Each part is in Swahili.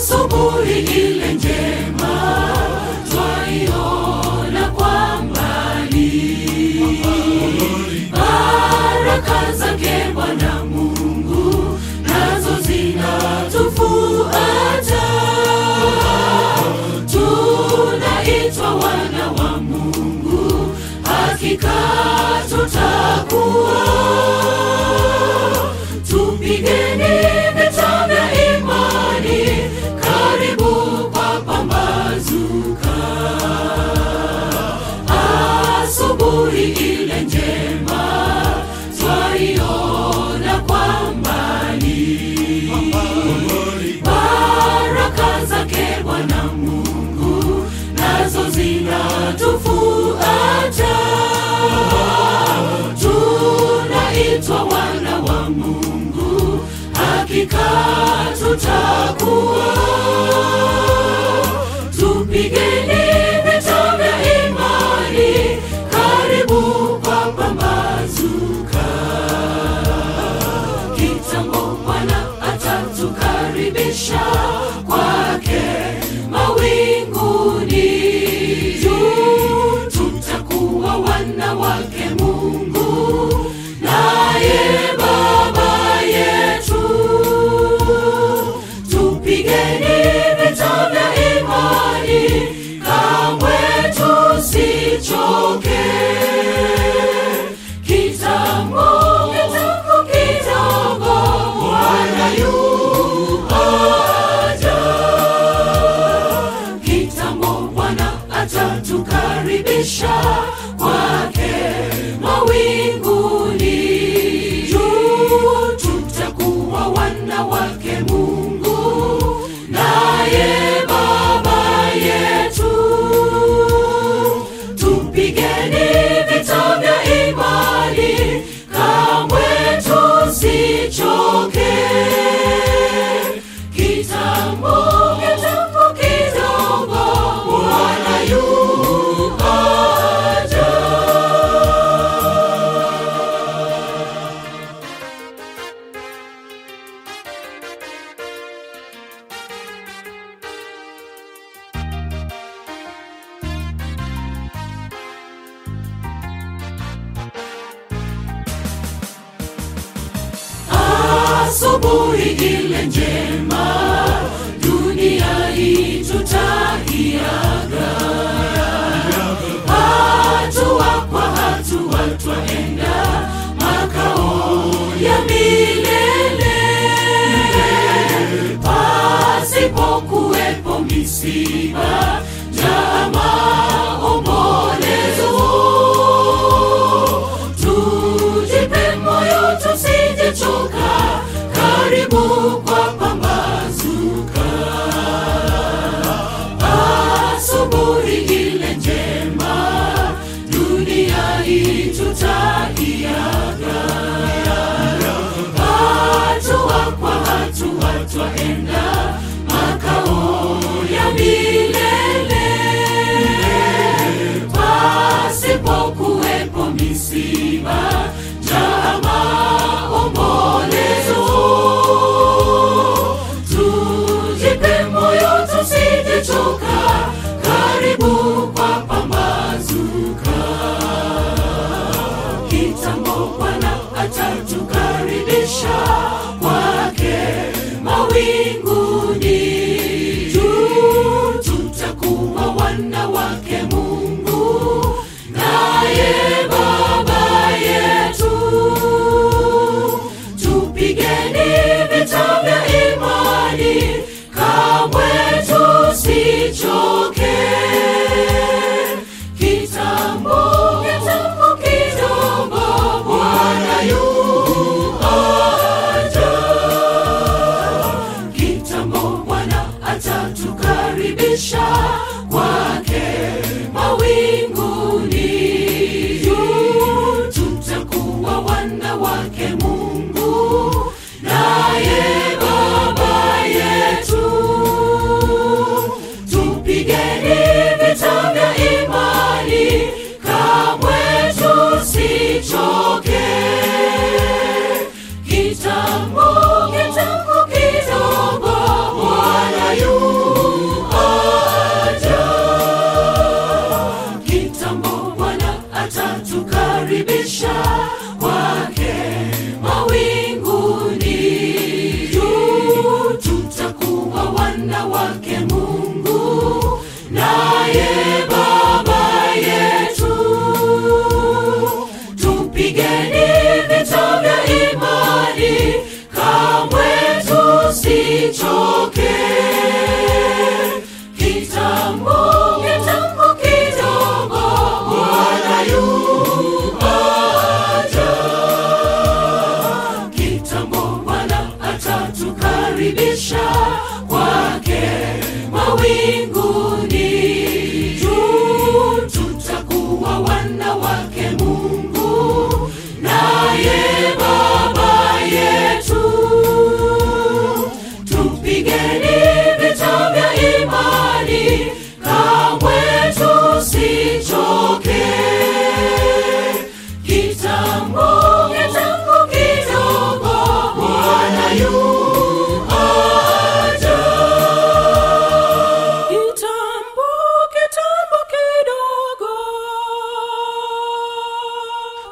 asubuhi ile njema twaiona kwa mbali baraka zake bwana mungu nazo zinatufuata tunaitwa wana wa mungu hakika tutakuwa tupigeni vita vya imani karibu kwa pambazuka asubuhi ile njema twaiona kwa mbali baraka zake bwana mungu nazo zinatufuata tunaitwa wana wa mungu hakika tutakuwa tupigeni vita vya imani karibu kwa pambazuka kitambo bwana atatukaribisha kwake mawinguni juu tutakuwa wana wake mungu naye baba yetu tupigeni vita vya imani kamwe tusichoke kitambo kitambo kidogo bwana yu aja kitambo bwana atatukaribisha kwake mawinguni juu tutakuwa wana wake mungu naye baba yetu tupigeni vita vya imani kamwe tusichoke kitambo kitambo kidogo bwana yu aja asubuhi ile njema dunia hii tutaiaga hatua kwa hatua twaenda makao ya milele pasipokuwepo misiba njaa maombolezo tujipe moyo tusijechoka karibu kwa pambazuka asubuhi ile njema dunia hii tutaiaga hatua kwa hatua twaenda makao ya milele pasipokuwepo misiba njaa maombolezo tujipe moyo tusijechoka karibu kwa pambazuka kitambo bwana atatukaribisha kwake mawinguni juu tutakuwa wana wake mungu naye baba yetu tupigeni vita vya imani kamwe tusichoke kitambo kitambo kidogo bwana yu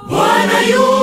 Bwana yu